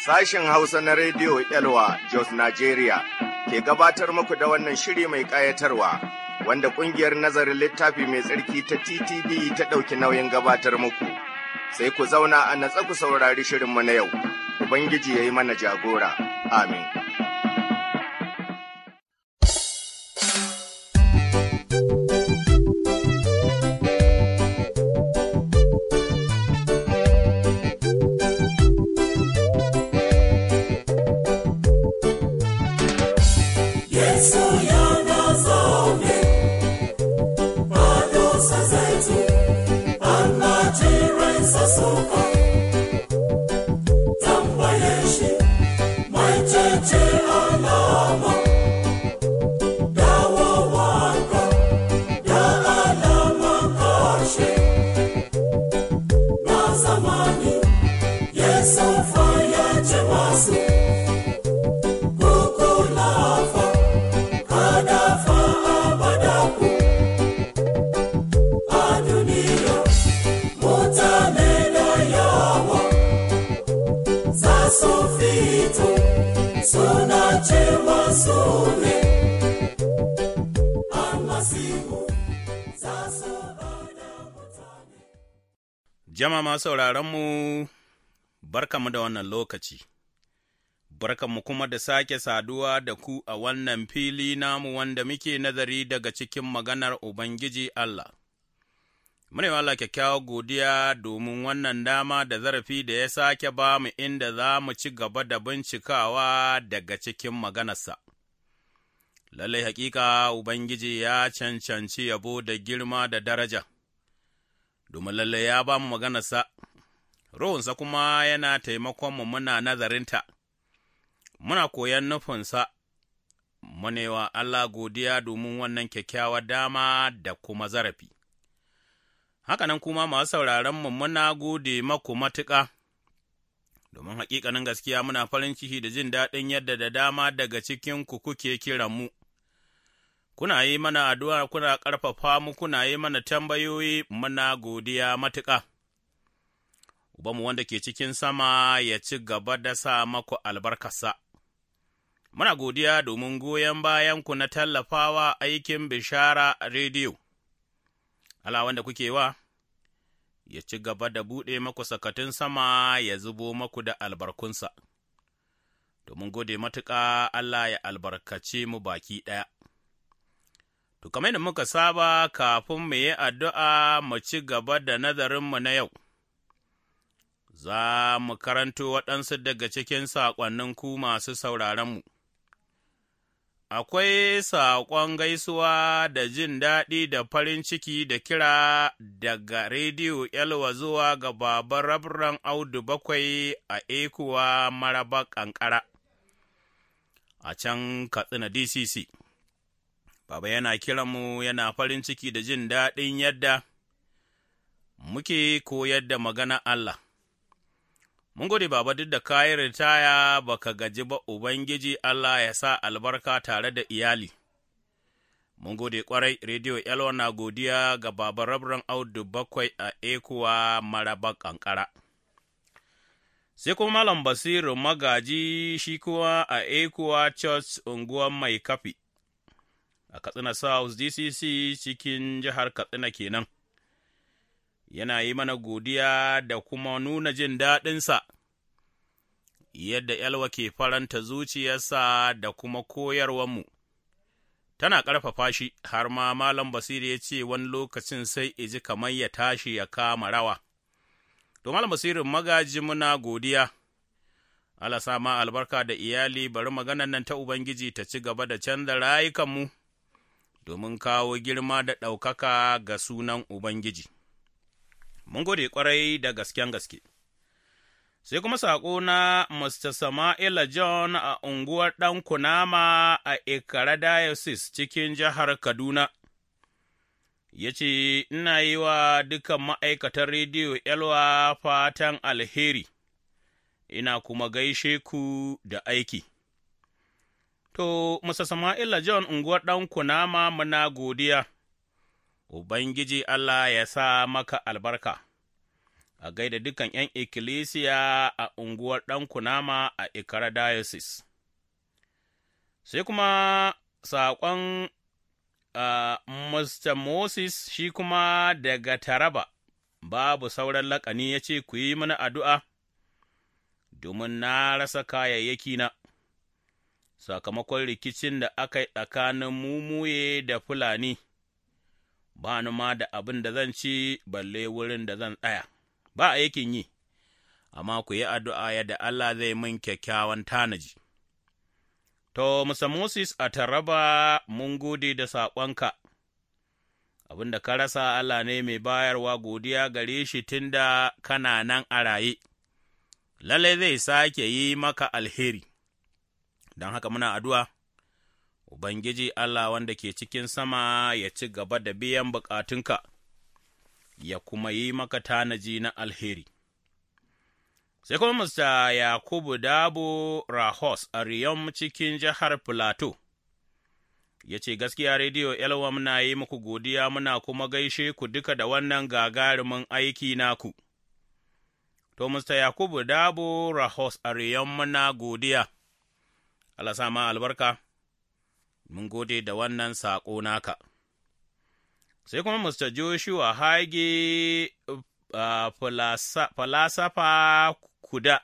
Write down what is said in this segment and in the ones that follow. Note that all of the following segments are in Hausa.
Sashen Hausa na Rediyo Elwa Jos Nigeria ke gabatar muku da wannan shiri mai ƙayatarwa wanda ƙungiyar nazarin littafi mai tsarki ta TTV ta ɗauki nauyin gabatar muku. Sai ku zauna a natsa ku saurari shirinmu na yau, Ubangiji ya yi mana jagora. Amin. Jama'a sauraronmu, barkamu da wannan lokaci, barkamu kuma da sake saduwa da ku a wannan fili namu wanda muke nazari daga cikin maganar Ubangiji Allah. Mune Allah kyakkyawar godiya domin wannan dama da zarafi da ya sake ba mu inda za mu ci gaba da bincikawa daga cikin maganarsa. Lallai hakika Ubangiji ya cancanci yabo da girma da daraja. domin lalle ya ba mu maganarsa, Ruhunsa kuma yana taimakonmu muna nazarinta, muna koyon nufinsa, munewa Allah godiya domin wannan kyakkyawar dama da kuma zarafi. Hakanan kuma masu sauraronmu muna gode maku matuƙa, domin haƙiƙanin gaskiya muna farin ciki da jin daɗin yadda da dama daga cikinku kuke kiranmu. mu. kuna yi mana addu'a kuna ƙarfafa mu kuna yi mana tambayoyi muna godiya matuƙa. Ubanmu wanda ke cikin sama ya ci gaba da sa maku albarkarsa. Muna godiya domin goyon bayanku na tallafawa aikin bishara a rediyo. Allah wanda kuke wa, ya ci gaba da buɗe maku sakatun sama ya zubo maku da albarkunsa. Domin gode matuƙa Allah ya albarkace mu baki ɗaya. To, kamar da muka saba kafin mu yi addu'a mu ci gaba da nazarinmu na yau, za mu karanto waɗansu daga cikin saƙonnin ku masu sauraronmu. Akwai saƙon gaisuwa da jin daɗi da farin ciki da kira daga rediyo Yalwa zuwa ga baban rabran Audu bakwai a ekuwa maraba ƙanƙara a can Katsina DCC. Baba yana kiranmu yana farin ciki da jin daɗin yadda muke koyar da magana Allah. Mun gode Baba duk da kayi ritaya baka gaji ba Ubangiji Allah ya sa albarka tare da iyali. Mun gode ƙwarai, Rediyo Elwa na godiya ga Baba Rabran Audu bakwai a ekuwa maraba ƙanƙara. Sai kuma Malam Basiru magaji shi kuwa a ekuwa Church unguwar mai kafi. a Katsina South DCC cikin jihar Katsina kenan. Yana yi mana godiya da kuma nuna jin daɗinsa, yadda Yalwa ke faranta zuciyarsa da kuma koyarwanmu. Tana ƙarfafa shi, har ma Malam Basiru ya ce wani lokacin sai iji kamar ya tashi ya kama rawa. To, Malam Basiru magaji muna godiya. Allah sama albarka da iyali bari maganan nan ta Ubangiji ta ci gaba da canza rayukanmu. domin kawo girma da ɗaukaka ga sunan Ubangiji. Mun gode ƙwarai da gasken gaske. Sai kuma saƙo na Mr. Sama'ila John a unguwar ɗan Kunama a Ikara Diocese cikin jihar Kaduna. Ya ce, Ina yi wa dukan ma'aikatan rediyo Elwa fatan alheri, ina kuma gaishe ku da aiki. To, Musa Sama'ila John unguwar ɗan kunama muna godiya, Ubangiji Allah ya sa maka albarka, a gaida dukan ’yan ikkilisiya a unguwar ɗan kunama a Ikara Diocese. Sai kuma saƙon uh, Mr. Moses shi kuma daga Taraba, babu sauran laƙani ya ce, Ku yi mana addu'a, domin na rasa kayayyaki na. sakamakon rikicin da aka yi tsakanin mumuye da Fulani, ba ni ma da abin da zan ci balle wurin da zan tsaya, ba aikin yi, amma ku yi addu'a yadda Allah zai min kyakkyawan tanaji. To, Musa Moses a taraba mun gode da saƙonka, abin da ka rasa Allah ne mai bayarwa godiya gare shi tun da kana nan a raye, lallai zai sake yi maka alheri. don haka muna addu'a, Ubangiji Allah wanda ke cikin sama ya ci gaba da biyan bukatunka, ya kuma yi maka tanaji na alheri. Sai kuma Mr. Yakubu Dabo Rahos a Riyom cikin jihar Filato, ya ce gaskiya rediyo Elwa muna yi muku godiya muna kuma gaishe ku duka da wannan gagarumin aiki naku. To, Mr. Yakubu Dabo Rahos a Riyom muna godiya. Allah sa ma albarka, mun gode da wannan saƙo naka. Sai kuma Mr. Joshua Hage uh, falasafa kuda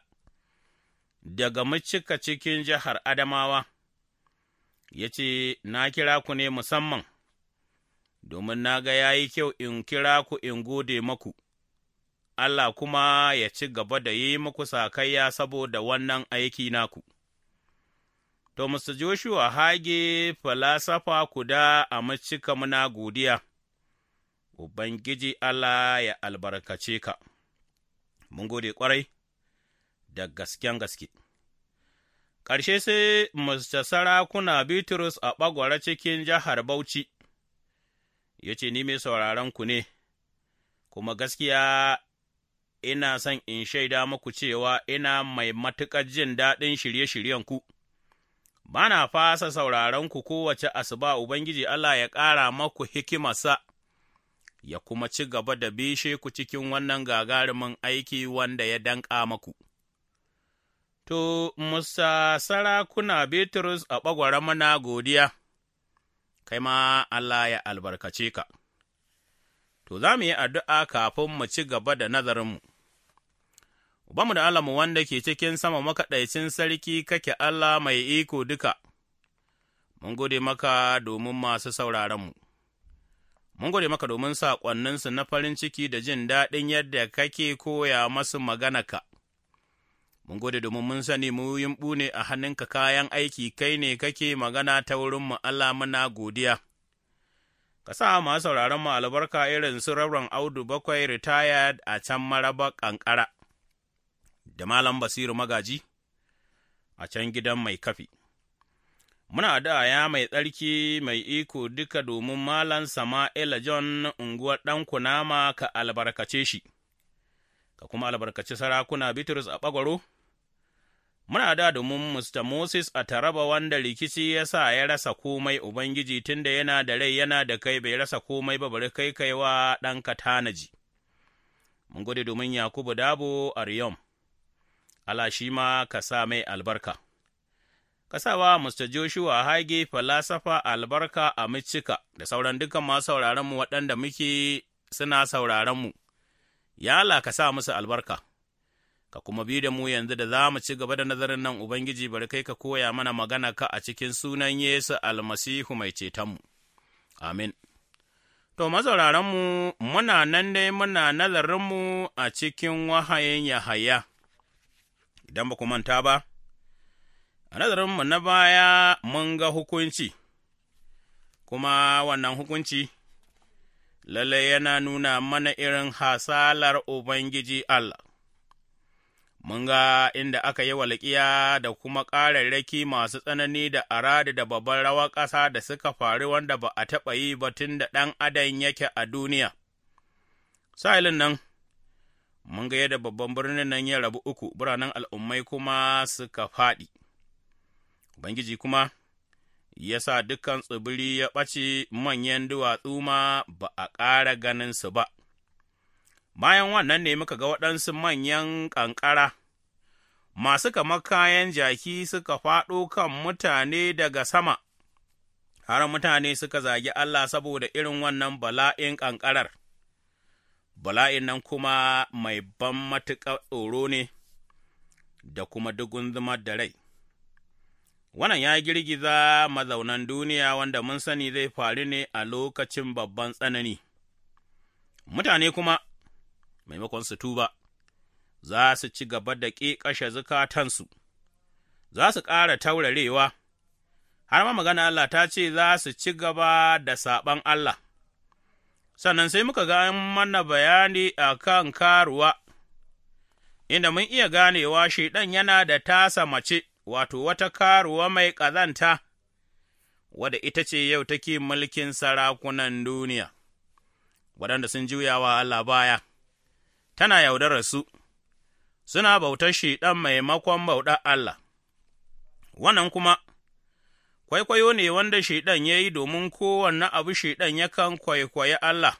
daga macika cikin jihar Adamawa, ya ce, Na kira ku ne musamman, domin na ga ya yi kyau in kira ku in gode maku, Allah kuma ya ci gaba da yi muku sakayya saboda wannan aiki naku. To, Mr. Joshua Hage falasafa kuda a macika muna godiya, Ubangiji Allah ya albarkace ka, mun gode ƙwarai da gasken gaske. Ƙarshe sai Mr. Sarakuna Bitrus a ɓagwara cikin jihar Bauchi, ya ce, Ni mai sauraron ku ne, kuma gaskiya ina son in shaida muku cewa ina mai matuƙar jin daɗin shirye-shiryenku. ku. ba na fasa sauraronku kowace asuba Ubangiji Allah ya ƙara maku hikimarsa, ya kuma ci gaba da bishe ku cikin wannan gagarumin aiki wanda ya danƙa maku. To, Musa sarakuna Bitrus a ɓagwara mana godiya, kai ma Allah ya albarkace ka. To, za mu yi addu'a kafin mu ci gaba da nazarinmu. Ubanmu da Allahnmu wanda ke cikin sama makaɗaicin sarki kake Allah mai iko duka, mun gode maka domin masu sauraronmu, mun gode maka domin saƙonninsu na farin ciki da jin daɗin yadda kake koya masu maganaka. Mun gode domin mun sani mu yimɓu ne a hannunka kayan aiki kai ne kake magana ta wurinmu Allah muna godiya. Ka sa masu sauraronmu albarka irin su Rabran Audu bakwai retired a can maraba ƙanƙara. da Malam Basiru Magaji a can gidan mai kafi. Muna da ya mai tsarki mai iko duka domin Malam Sama'ila John unguwar ɗan kunama ka albarkace shi, ka kuma albarkaci sarakuna Bitrus a ɓagwaro? Muna da domin Mr. Moses a taraba wanda rikici ya sa ya rasa komai Ubangiji tunda yana da rai yana da kai bai rasa komai ba bari kai kaiwa ɗanka tanaji. Mun gode domin Yakubu Dabo a Riyom. Allah shi ma ka sa mai albarka. Ka sa wa Mr. Joshua Hage falasafa albarka a Micika da sauran dukan masu sauraronmu waɗanda muke suna sauraronmu, ya Allah ka sa musu albarka, ka kuma bi da mu yanzu da za mu ci gaba da nazarin nan Ubangiji bari kai ka koya mana magana ka a cikin sunan Yesu almasihu mai cetonmu. Amin. To, mazauraranmu, muna nan dai muna nazarinmu a cikin wahayin Yahaya. idan ba ku manta ba, a nazarinmu na baya mun ga hukunci, kuma wannan hukunci lalle yana nuna mana irin hasalar Ubangiji Allah. Mun ga inda aka yi walƙiya da kuma ƙararraki masu tsanani da arada da babban rawar ƙasa da suka faru wanda ba a taɓa yi ba tun da ɗan adam yake a duniya. Sa'ilin nan, mun ga yadda babban birnin nan ya rabu uku, biranen al'ummai kuma suka faɗi. Ubangiji kuma ya sa dukan tsibiri ya ɓace manyan duwatsu ma ba a ƙara ganinsu ba. Bayan wannan ne muka ga waɗansu manyan ƙanƙara, masu kamar kayan jaki suka faɗo kan mutane daga sama, har mutane suka zagi Allah saboda irin wannan bala'in ƙanƙarar. Bala'in nan kuma mai ban matuƙar tsoro ne da kuma dugun zumar da rai. Wannan ya girgiza mazaunan duniya wanda mun sani zai faru ne a lokacin babban tsanani. Mutane kuma, maimakon su tuba, za su ci gaba da ƙiƙashe zukatansu, za su ƙara taurarewa, har ma magana Allah ta ce za su ci gaba da saɓan Allah. Sannan sai muka ga mana bayani a kan karuwa, inda mun iya ganewa Shaiɗan yana da tasa mace. wato wata karuwa mai ƙazanta, wadda ita ce yau take mulkin sarakunan duniya, waɗanda sun juyawa Allah baya, tana yaudarar su, suna bautar shi ɗan maimakon bautar Allah. Wannan kuma, kwaikwayo ne wanda Shaiɗan ya yi domin kowanne abu Shaiɗan yakan kwaikwayi Allah.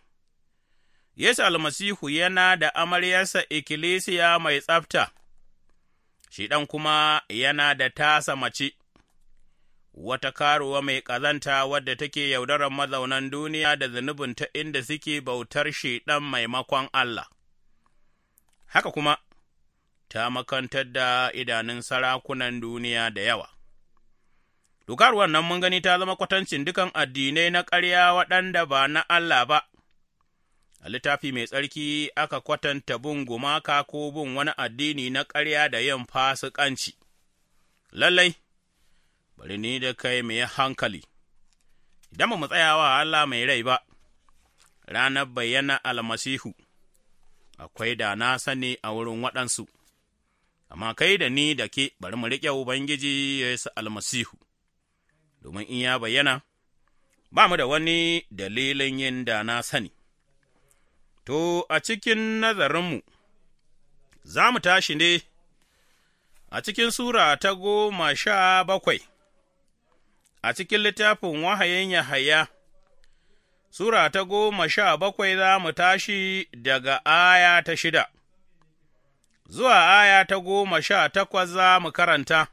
Yesu almasihu yana da amaryarsa ikkilisiya mai tsafta. shi ɗan kuma yana da tasa mace, wata karuwa mai ƙazanta wadda take yaudarar mazaunan duniya da zunubinta inda suke bautar shi ɗan maimakon Allah. Haka kuma, ta makantar da idanun sarakunan duniya da yawa. Dukaruwan nan mun gani ta zama kwatancin dukan addinai na ƙarya waɗanda ba na Allah ba. a littafi mai tsarki aka kwatanta bin gumaka ko bin wani addini na ƙarya da yin fasikanci. Lallai, bari ni da kai mai hankali, idan ba mu tsayawa Allah mai rai ba, ranar bayyana almasihu, akwai da na sani a wurin waɗansu, amma kai da ni da ke bari mu riƙe Ubangiji Yesu almasihu, domin in ya bayyana, ba mu da wani dalilin yin da na sani. To, a cikin nazarinmu, za mu tashi ne a cikin Sura ta goma sha bakwai, a cikin littafin wahayin Yahaya, Sura ta goma sha bakwai za mu tashi daga aya ta shida, zuwa aya ta goma sha takwas za mu karanta,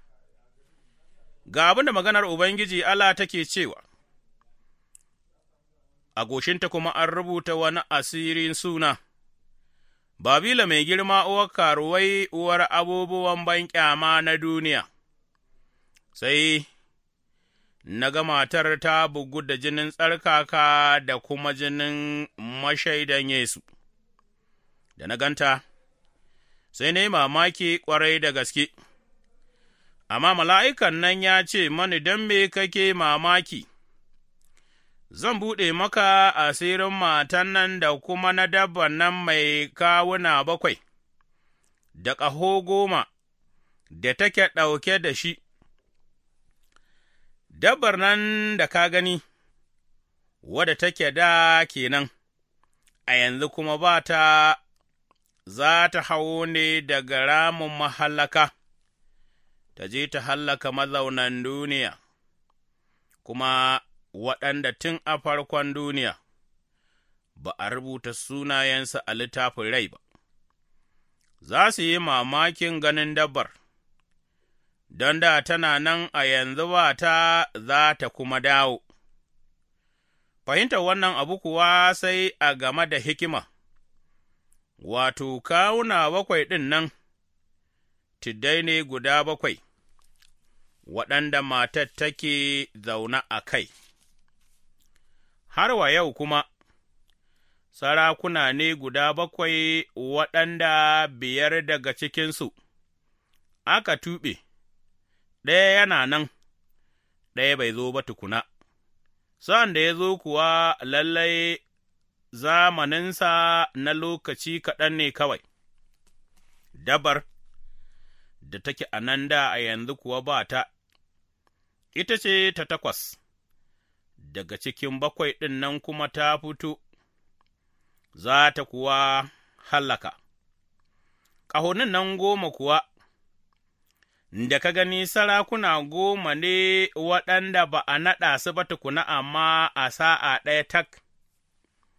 ga abin da maganar Ubangiji Allah take cewa. a goshinta kuma an rubuta wani asirin suna, Babila mai girma uwar karuwai uwar abubuwan banƙyama na duniya, sai na ga matar ta bugu da jinin tsarkaka da kuma jinin mashaidan Yesu, da na ganta, sai na yi mamaki ƙwarai da gaske, amma mala'ikan nan ya ce mani don me kake mamaki. zan buɗe maka asirin matan nan da kuma na dabban nan mai kawuna bakwai, da ƙaho goma da take ɗauke da shi, dabbar nan da ka gani, wadda take da kenan, a yanzu kuma ba ta za ta hau ne daga ramin mahallaka, ta je ta hallaka mazaunan duniya, kuma waɗanda tun a farkon duniya ba a rubuta sunayensa a littafin rai ba, za su yi mamakin ganin dabbar, don da tana nan a yanzu ba ta za ta kuma dawo. Fahimtar wannan abu kuwa sai a game da hikima, wato, kawuna bakwai ɗin nan, tiddai ne guda bakwai, waɗanda matar take zaune a kai. har wa yau kuma, sarakuna ne guda bakwai waɗanda biyar daga cikinsu aka tuɓe, ɗaya yana nan, ɗaya bai zo ba tukuna, sa'an da ya zo kuwa lallai zamaninsa na lokaci kaɗan ne kawai, dabar da take a nan da a yanzu kuwa ba ta, ita ce ta takwas. daga cikin bakwai ɗin nan kuma ta fito, za ta kuwa hallaka. Ƙahonin nan goma kuwa, da ka gani sarakuna goma ne waɗanda ba a naɗa su ba tukuna amma a sa'a ɗaya tak,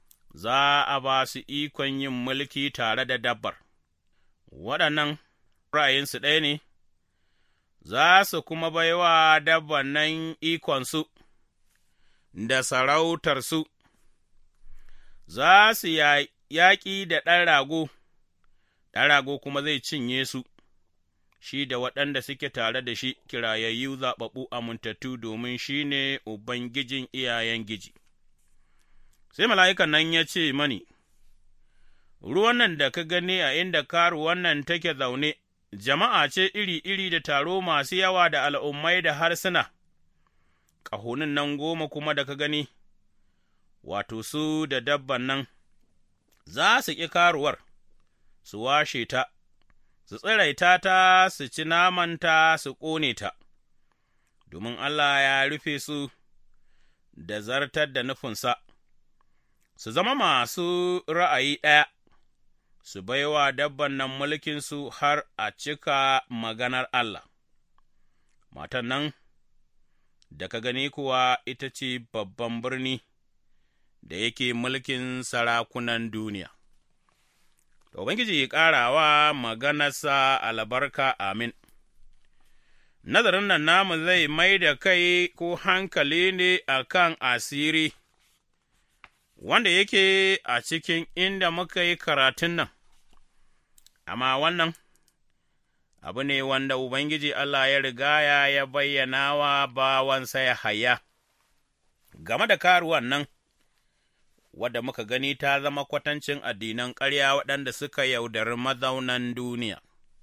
za a ba su ikon yin mulki tare da dabbar, waɗannan ra'ayinsu ɗaya ne, za su kuma baiwa dabban nan ikonsu da sarautarsu, za su yaƙi da ɗan rago, ɗan rago kuma zai cinye su. shi da waɗanda suke tare da shi kirayayyu zaɓaɓɓu amintattu domin shi ne Ubangijin iyayen giji. Sai mala'ikan nan ya ce mani, Ruwan nan da ka gani a inda karuwan nan take zaune, jama'a ce iri-iri da taro masu yawa da al'ummai da harsuna, ƙahonin nan goma kuma da ka gani, wato su da dabban nan, za su ƙi karuwar, su washe ta. su tsiraita ta, su ci namanta, su ƙone ta, domin Allah ya rufe su da zartar da nufinsa, su zama masu ra'ayi ɗaya, su baiwa dabban nan mulkinsu har a cika maganar Allah. Matan nan da ka gani kuwa ita ce babban birni da yake mulkin sarakunan duniya. To, Ubangiji ya ƙara wa maganarsa albarka amin. Nazarin nan namu zai mai da kai ko hankali ne a kan asiri, wanda yake a cikin inda muka yi karatun nan, amma wannan abu ne wanda Ubangiji Allah ya rigaya ya bayyana wa bawansa ya haya, game da karuwan nan. wadda muka gani ta zama kwatancin addinan ƙarya waɗanda suka yaudari mazaunan duniya.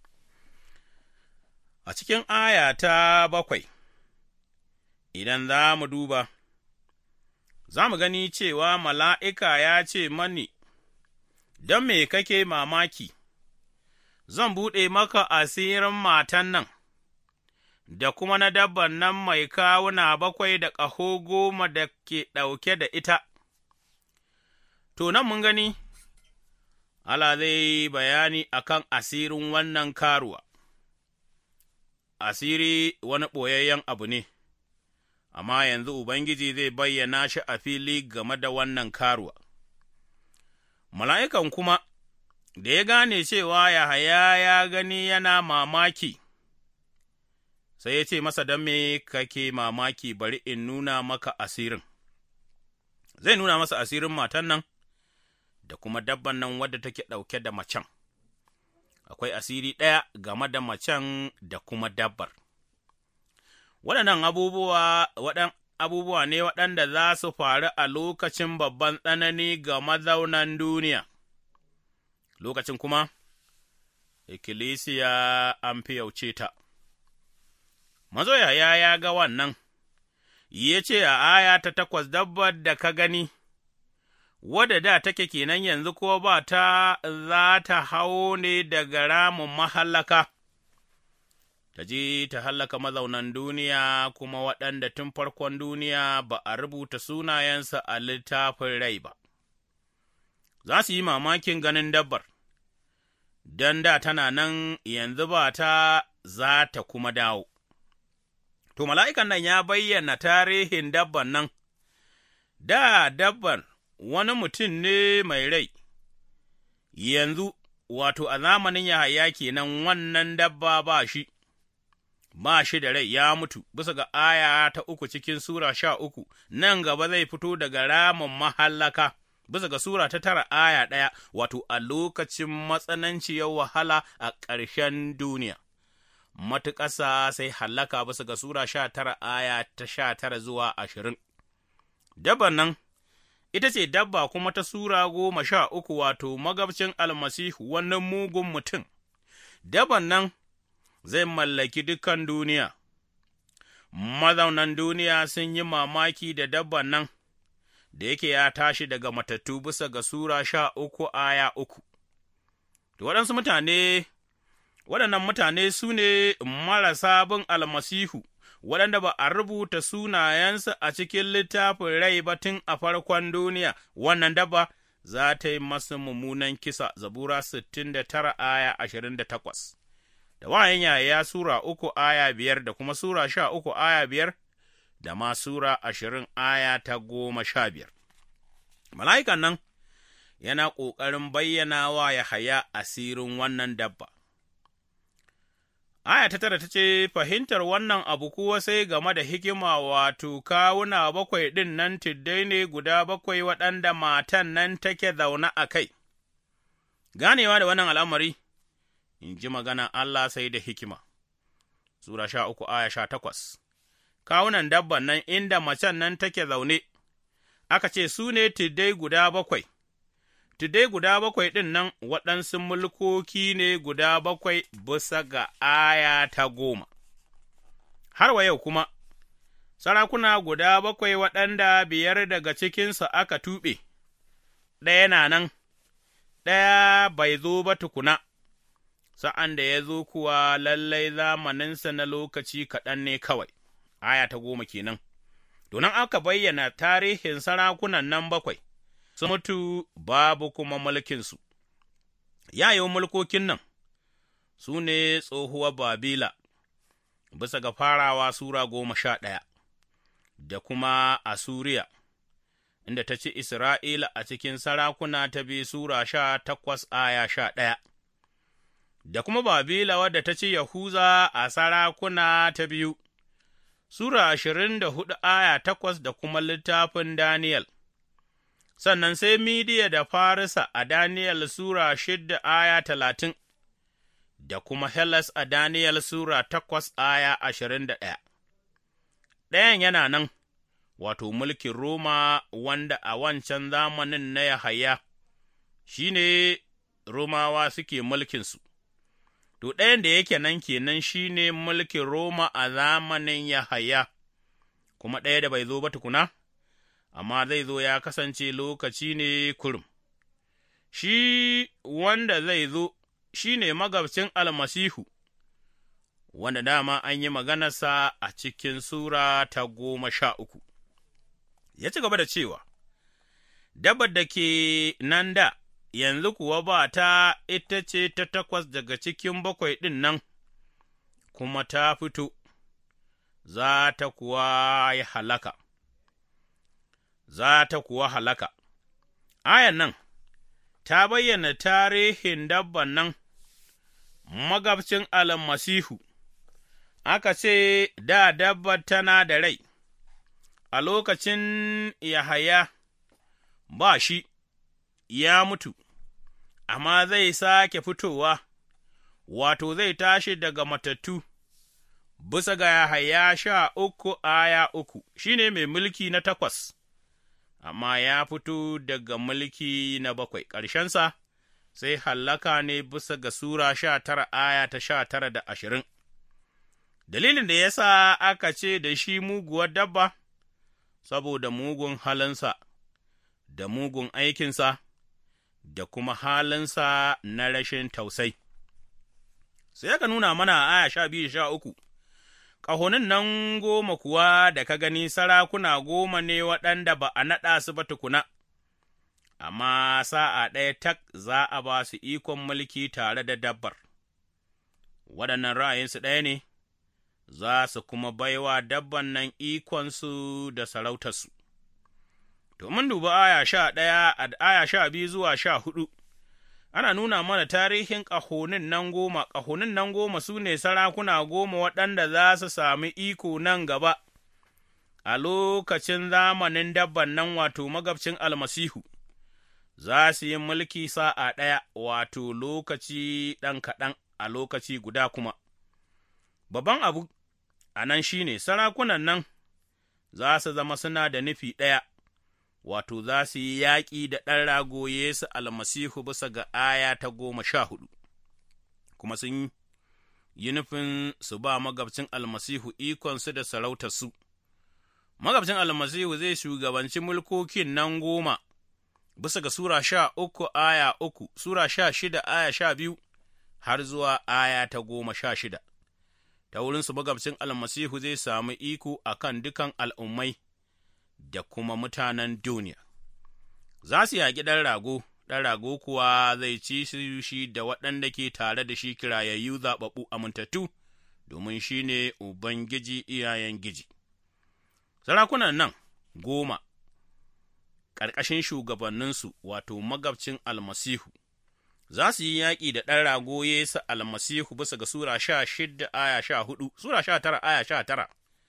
A cikin aya ta bakwai, idan za mu duba, za mu gani cewa mala'ika ya ce mani, Don me kake mamaki, zan buɗe maka asirin matan nan, da kuma na dabban nan mai kawuna bakwai da ƙaho goma da ke ɗauke da ita. To, nan mun gani, Allah zai bayani a kan asirin wannan karuwa, asiri wani ɓoyayyen abu ne, amma yanzu Ubangiji zai bayyana shi a fili game da wannan karuwa. Mala'ikan kuma, da ya gane cewa Yahaya ya gani yana mamaki, sai ya ce masa don me kake mamaki bari in nuna maka asirin. Zai nuna masa asirin matan nan. da kuma dabban nan wadda take ɗauke da macen, akwai asiri ɗaya game da macen da kuma dabbar. Waɗannan abubuwa, waɗan abubuwa ne waɗanda za su faru a lokacin babban tsanani ga mazaunan duniya, lokacin kuma, ikkilisiya an fi yauce ta. Mazoya ya ga wannan, ya ce a aya ta takwas dabbar da ka gani. wadda da take kenan yanzu ko ba ta za ta hau ne daga ramin mahallaka, ta je ta hallaka mazaunan duniya kuma waɗanda tun farkon duniya ba a rubuta sunayensa a littafin rai ba. Za su yi mamakin ganin dabbar, don da tana nan yanzu ba ta za ta kuma dawo. To, mala'ikan nan ya bayyana tarihin dabban nan, da dabban wani mutum ne mai rai, yanzu, wato, a zamanin Yahaya kenan wannan dabba ba shi, ba shi da rai ya mutu, bisa ga aya ta uku cikin Sura sha uku, nan gaba zai fito daga ramin mahallaka, bisa ga Sura ta tara aya ɗaya, wato, a lokacin matsananciyar wahala a ƙarshen duniya. Matuƙasa sai hallaka bisa ga Sura sha tara aya ta sha tara zuwa ashirin. Dabban nan, ita ce dabba kuma ta Sura goma sha uku wato magabcin almasihu wannan mugun mutum, dabban nan zai mallaki dukan duniya, mazaunan duniya sun yi mamaki da dabban nan, da yake ya tashi daga matattu bisa ga Sura sha uku aya uku. Da waɗansu mutane, waɗannan mutane su ne marasa bin almasihu. waɗanda ba a rubuta sunayensu a cikin littafin rai ba tun a farkon duniya, wannan dabba za ta yi masu mummunan kisa, Zabura sittin da tara aya ashirin da takwas, da wayan yaya Sura uku aya biyar da kuma Sura sha uku aya biyar, da ma Sura ashirin aya ta goma sha biyar. Mala'ikan nan yana ƙoƙarin bayyana wa Yahaya asirin wannan dabba. Aya ta tara ta ce, Fahimtar wannan abu kuwa sai game da hikima wato kawuna bakwai ɗin nan tiddai ne guda bakwai waɗanda matan nan take zaune a kai. Ganewa da wannan al'amari, in ji magana Allah sai da hikima. Sura sha uku aya sha takwas. Kawunan dabban nan inda macen nan take zaune, aka ce su ne tiddai guda bakwai. Tudai guda bakwai ɗin nan waɗansu mulkoki ne guda bakwai bisa ga aya ta goma. Har wa yau kuma, sarakuna guda bakwai waɗanda biyar daga cikinsu aka tuɓe, ɗaya na nan, ɗaya bai zo ba tukuna, sa'an da ya zo kuwa lallai zamaninsa na lokaci kaɗan ne kawai, aya ta goma kenan. Donan aka bayyana tarihin sarakunan nan bakwai. su mutu babu kuma mulkinsu. Yayin mulkokin nan su ne tsohuwar Babila, bisa ga farawa Sura goma sha ɗaya, da kuma Asuriya, inda ta ci Isra'ila a cikin sarakuna ta bi Sura sha takwas aya sha ɗaya, da kuma Babila wadda ta ci Yahuza a sarakuna ta biyu, Sura ashirin da hudu aya takwas da kuma littafin Daniyel. sannan sai Midiya da Farisa a Daniyel Sura shidda aya talatin, da kuma Hellas a Daniyel Sura takwas aya ashirin da ɗaya. Ɗayan yana nan, wato mulkin Roma wanda a wancan zamanin na Yahaya, shi ne Romawa suke mulkinsu. To, ɗayan da yake nan kenan shi ne mulkin Roma a zamanin Yahaya, kuma ɗaya da bai zo ba tukuna? amma zai zo ya kasance lokaci ne kurum. Shi wanda zai zo shi ne magabcin almasihu, wanda dama an yi maganarsa a cikin Sura ta goma sha uku. Ya ci gaba da cewa, Dabar da ke nan da, yanzu kuwa ba ta ita ce ta takwas daga cikin bakwai ɗin nan, kuma ta fito, za ta kuwa yi halaka. za ta kuwa halaka. Ayan nan ta bayyana tarihin dabban nan, magabcin almasihu, aka ce da dabbar tana da rai, a lokacin Yahaya ba shi, ya mutu, amma zai sake fitowa, wato zai tashi daga matattu. Bisa ga Yahaya sha uku aya uku, shi ne mai mulki na takwas. amma ya fito daga mulki na bakwai, ƙarshensa sai hallaka ne bisa ga Sura sha tara aya ta sha tara da ashirin. Dalilin da ya sa aka ce da shi muguwar dabba, saboda mugun halinsa, da mugun aikinsa, da kuma halinsa na rashin tausai. Sai aka nuna mana aya sha biyu sha uku. ƙahonin nan goma kuwa da ka gani sarakuna goma ne waɗanda ba a naɗa su ba tukuna, amma sa'a ɗaya tak za a ba su ikon mulki tare da dabbar, waɗannan ra'ayinsu ɗaya ne, za su kuma baiwa dabban nan ikonsu da sarautarsu. To, mun duba aya sha ɗaya, aya sha biyu zuwa sha hudu. ana nuna mana tarihin ƙahonin nan goma, ƙahonin nan goma su ne sarakuna goma waɗanda za su sami iko nan gaba, a lokacin zamanin dabban nan wato magabcin almasihu, za su yi mulki sa'a ɗaya wato lokaci ɗan kaɗan a lokaci guda kuma. Babban abu a nan shi ne sarakunan nan za su zama suna da nufi ɗaya. wato za su yi yaƙi da ɗan rago Yesu almasihu bisa ga aya ta goma sha hudu, kuma sun yi nufin su ba magabcin almasihu ikonsu da sarautarsu. Magabcin almasihu zai shugabanci mulkokin nan goma, bisa ga Sura sha uku aya uku, Sura sha shida aya sha biyu, har zuwa aya ta goma sha shida. Ta wurinsu magabcin almasihu zai sami iko a kan dukan al'ummai. da kuma mutanen duniya. Za su yaƙi ɗan rago, ɗan rago kuwa zai ci su shi da waɗanda ke tare da shi kirayayyu zaɓaɓɓu amintattu, domin shi ne Ubangiji iyayen giji. Sarakunan nan goma, ƙarƙashin shugabanninsu wato magabcin almasihu, za su yi yaƙi da ɗan rago Yesu almasihu bisa ga Sura sha shida aya sha hudu, Sura sha tara aya sha tara.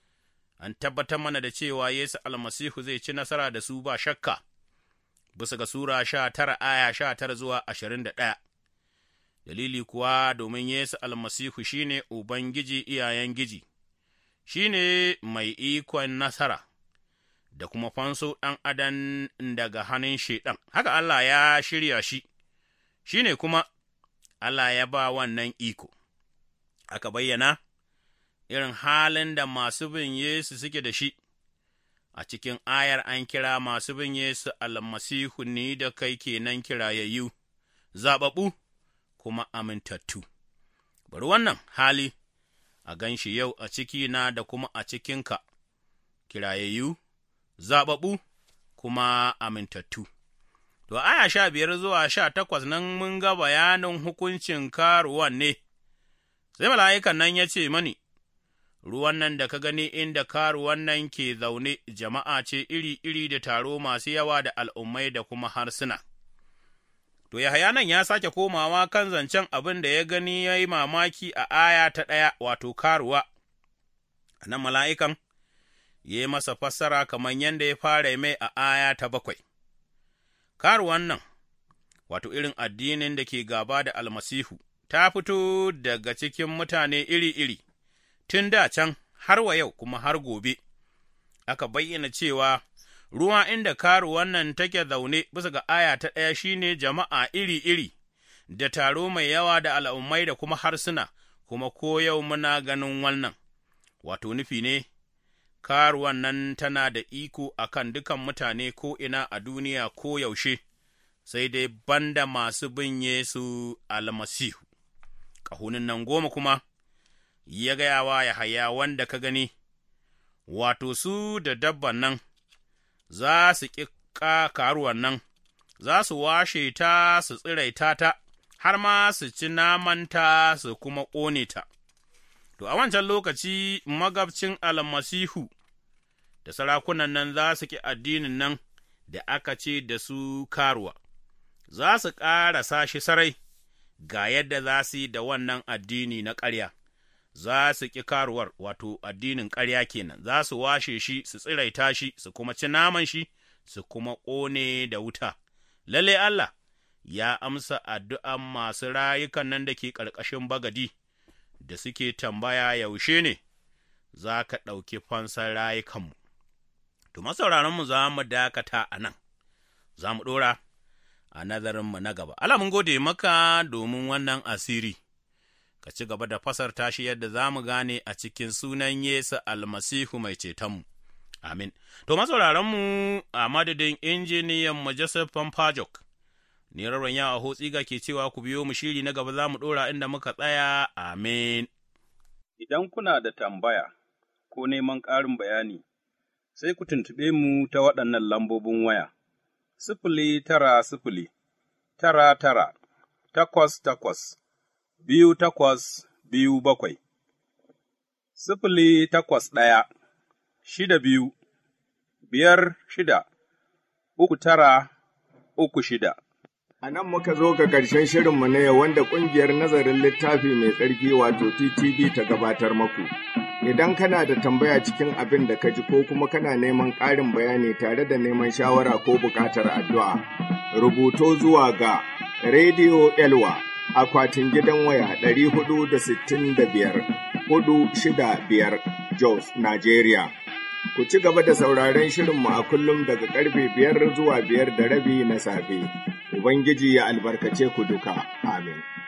An tabbatar mana da cewa Yesu almasihu zai ci nasara da su ba shakka, bisa ga Sura sha tara aya sha tara zuwa ashirin da ɗaya. Dalili kuwa domin Yesu almasihu shi ne Ubangiji iyayen giji, shi ne mai ikon nasara. da kuma fanso ɗan adam daga hannun Shaiɗan, haka Allah ya shirya shi, shi ne kuma Allah ya ba wannan iko, aka bayyana irin halin da masu bin Yesu suke da shi, a cikin ayar an kira masu bin Yesu almasihu ni da kai kenan kirayayyu, zaɓaɓɓu kuma amintattu. Bari wannan hali a gan shi yau a cikina da kuma a cikinka, kirayayyu. zaɓaɓɓu kuma amintattu. To, aya sha biyar zuwa sha takwas nan mun ga bayanin hukuncin karuwan ne, sai mala'ikan nan ya ce mani, Ruwan nan da ka gani inda karuwan nan ke zaune jama'a ce iri-iri da taro masu yawa da al'ummai da kuma harsuna. To, Yahaya nan ya sake komawa kan zancen abin da ya gani ya yi mamaki a aya ta ɗaya, wato karuwa, a nan mala'ikan. ya yi masa fassara kamar yadda ya fara mai a aya ta bakwai. Karuwan nan, wato irin addinin da ke gaba da almasihu, ta fito daga cikin mutane iri-iri, tun da can har wa yau kuma har gobe, aka bayyana cewa ruwa inda karuwan nan take zaune bisa ga aya ta ɗaya shine jama'a iri-iri, da taro mai yawa da al'ummai da kuma harsuna, kuma ko yau muna ganin wannan, wato nufi ne. karuwan nan tana da iko a kan dukan mutane ko'ina a duniya ko yaushe, sai dai banda masu bin Yesu almasihu. Ƙahunin nan goma kuma, ya gaya wa Yahaya wanda ka gani, wato su da dabban nan, za su ƙi karuwan nan, za su washe ta su tsiraita ta, har ma su ci namanta su kuma ƙone ta. To, a wancan lokaci magabcin almasihu da sarakunan nan za su ƙi addinin nan da aka ce da su karuwa, za su ƙarasa shi sarai ga yadda za su yi da wannan addini na ƙarya, za su ƙi karuwar wato addinin ƙarya kenan, za su washe shi, su tsiraita shi, su kuma ci naman shi, su kuma ƙone da wuta. Lalle Allah ya amsa addu'an masu rayukan nan da ke ƙarƙashin bagadi. da suke tambaya yaushe ne za ka ɗauki fansar rayukanmu. To, masauraranmu za mu dakata a nan, za mu ɗora a nazarinmu na gaba. Allah mun gode maka domin wannan asiri, ka ci gaba da fasar tashi yadda za mu gane a cikin sunan Yesu almasihu mai cetonmu. Amin. To, masauraranmu a madadin injiniyan mu Joseph Pampajok. Ni raron yawa hotsiga ke cewa ku biyo mu shiri na gaba za mu ɗora inda muka tsaya, amin. Idan kuna da tambaya ko neman ƙarin bayani, sai ku tuntuɓe mu ta waɗannan lambobin waya, sifili tara sifili, tara tara, takwas takwas, biyu takwas biyu bakwai, sifili takwas ɗaya, shida biyu, biyar shida, uku tara, uku shida. A nan muka zo ga ƙarshen shirinmu na yau wanda ƙungiyar nazarin littafi mai tsarki wato TTV ta gabatar maku. Idan kana da tambaya cikin abin da ka ji ko kuma kana neman ƙarin bayani tare da neman shawara ko buƙatar addu'a, rubuto zuwa ga Radio Elwa akwatin gidan waya ɗari hudu da sittin da biyar hudu shida biyar Jos, Nigeria. Ku ci gaba da sauraron shirinmu a kullum daga karfe biyar zuwa biyar da rabi na safe. Ubangiji ya albarkace ku duka. Amin.